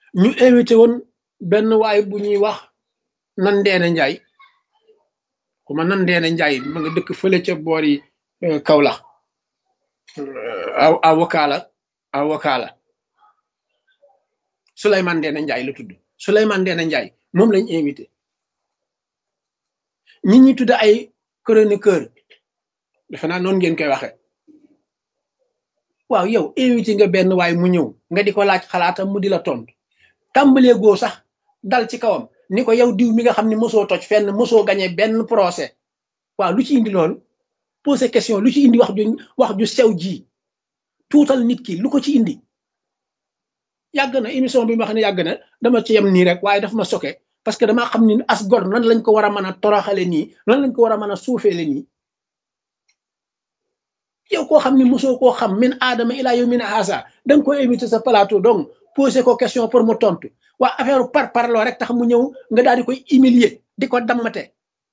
ñu invité woon benn waay bu ñuy wax nan ndeena njaay xuma nan ndeena njaay ma nga dëkk fële ca boori Kaolack aw avocat la avocat la Souleymane Ndeena Njaay la tudd Souleymane Ndeena Njaay moom lañ invité ñi ñi tudd ay chroniqueur defe naa noonu ngeen koy waxe waaw yow invité nga benn waay mu ñëw nga di ko laaj xalaatam mu di la tontu tàmbalee goo sax dal ci kawam ni ko yow diw mi nga xam ne mosoo toj fenn mosoo gañe benn procès waaw lu ci indi loolu posé question lu ci indi wax ju wax ju sew ji tuutal nit ki lu ko ci indi yàgg na émission bi ma xam ne yàgg na dama ci yem nii rek waaye daf ma soke parce que damaa xam ni as gor nan lañ ko war a mën a toroxale nii nan lañ ko war a mën a suufeele nii yow koo xam ne mosoo koo xam min aadama ilaa yow min haasa da nga ko invité sa plateau donc posé ko question pour mu tontu waa affaire par parloo rek tax mu ñëw nga daal di koy humilier di ko dammate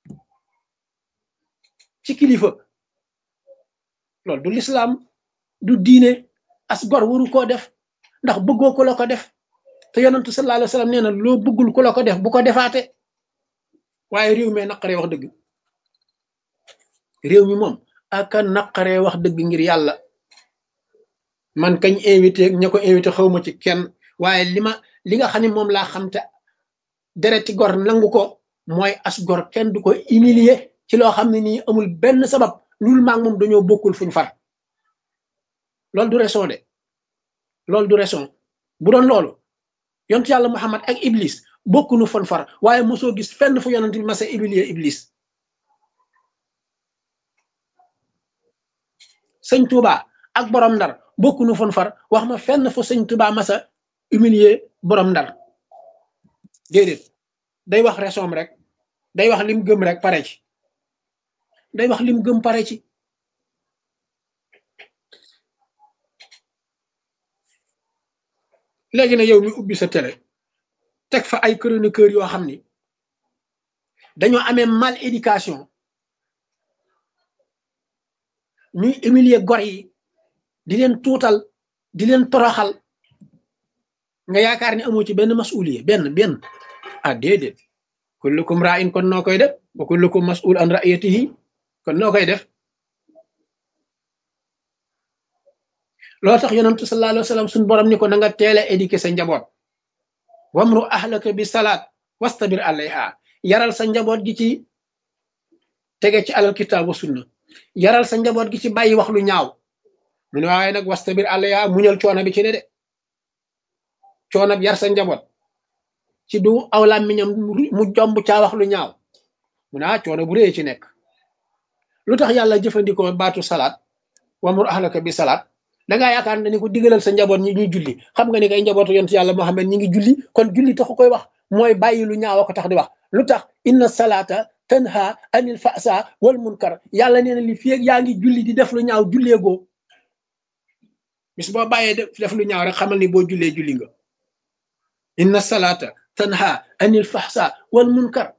ci kilifa loolu du lislaam du diine as gor waru koo def ndax bëggoo ko la ko def te yonentu sallallahu alayhi wa sallam nee na loo bëggul ku la ko def bu ko defaate waaye réew mi naqaree wax dëgg réew mi moom aka naqaree wax dëgg ngir yàlla man kañ invité ña ko invité xawma ci kenn waaye li ma li nga xam ne moom laa xam te dereti gor nangu ko mooy as gor kenn du ko humilier ci loo xam ne nii amul benn sabab lul maag moom dañoo bokkul fuñ far loolu du raison de loolu du raison bu doon loolu yontu yàlla Muhammad ak Iblis bokkunu fon far waaye mosoo gis fenn fu yonent bi masa humilier Iblis sëñ Touba ak borom ndar bokkunu fon far wax ma fenn fu sëñ Touba masa humilier borom ndar déedéet day wax raison rek day wax lim gëm rek pare ci day wax lim gëm pare ci léegi na yow mi ubbi sa télé teg fa ay chroniqueur yoo xam ni dañoo amee mal éducation ñuy humilier gor yi di leen tuutal di leen toroxal nga yaakaar ni amoo ci benn masuliye benn benn ah déedéet kullukum ra'in kon noo koy def wa kullukum mas'ul an ra'iyatihi kon noo koy def loolu tax yonentu sallallahu alayhi wa sallam suñu borom ni ko na nga teel a éduquer sa njaboot wamru ahlaka bi salaat wastabir alayha yaral sa njaboot gi ci tege ci alal kitaab wa sunna yaral sa njaboot gi ci bàyyi wax lu ñaaw mu ne waaye nag wastabir alayha muñal coono bi ci ne de coono bi yar sa njaboot ci du aw làmmiñam mu jomb caa wax lu ñaaw mu ne ah coono bu rëy ci nekk lu tax yàlla jëfandikoo baatu salaat wamru ahlaka bi salaat dangaa yaakaar ne ni ko digalal sa njaboot ñi ñuy julli xam nga ni kay njabootu yontu yàlla Muhammad ñi ngi julli kon julli taxu koy wax mooy bàyyi lu ñaaw ko tax di wax lu tax inna salaata tanha anil fasa wal munkar yàlla nee na li fi yaa ngi julli di def lu ñaaw julleegoo bis boo bàyyee def lu ñaaw rek xamal ni boo jullee julli nga inna salaata tanha anil fahsa wal munkar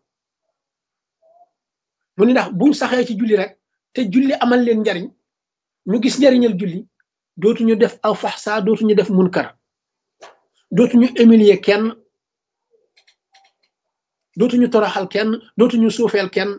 mu ni ndax buñ saxee ci julli rek te julli amal leen njariñ ñu gis njariñal julli dootuñu def aw faxsa dootuñu def munkar dootuñu humilier kenn dootuñu toroxal kenn dootuñu suufeel kenn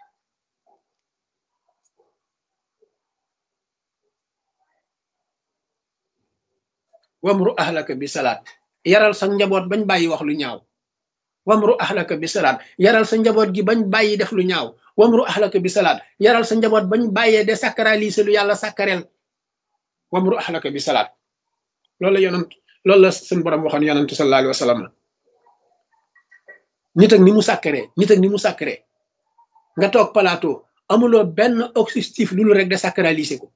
wamru ahlaka bi salaat yaral sa njaboot bañ bàyyi wax lu ñaaw wamru ahlaka bi salaat yaral sa njaboot gi bañ bàyyi def lu ñaaw wamru ahlaka bi salaat yaral sa njaboot bañ bàyyee de sacraliser lu yàlla sacrel wamru ahlaka bi salaat loolu la yonant loolu la suñu borom waxoon yonantu sallallahu alayhi wa sallam nit ak ni mu sàkkaree nit ak ni mu sàkkaree nga toog plateau amuloo benn objectif lu lu rek de sacraliser ko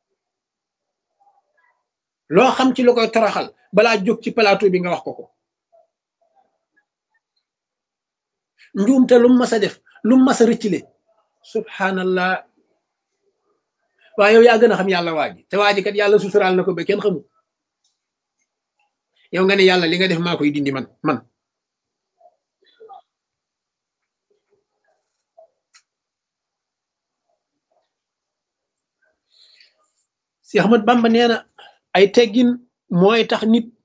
loo xam ci lu koy toroxal balaa jóg ci plateau bi nga wax ko ko njuumte lu mu mas a def lu mu mas a rëccile subhanallah waaye yow yaa gën a xam yàlla waa ji te waa ji kat yàlla suturaal na ko ba kenn xamul yow nga ne yàlla li nga def maa koy dindi man man si Ahmad Bamba nee na ay teggin mooy tax nit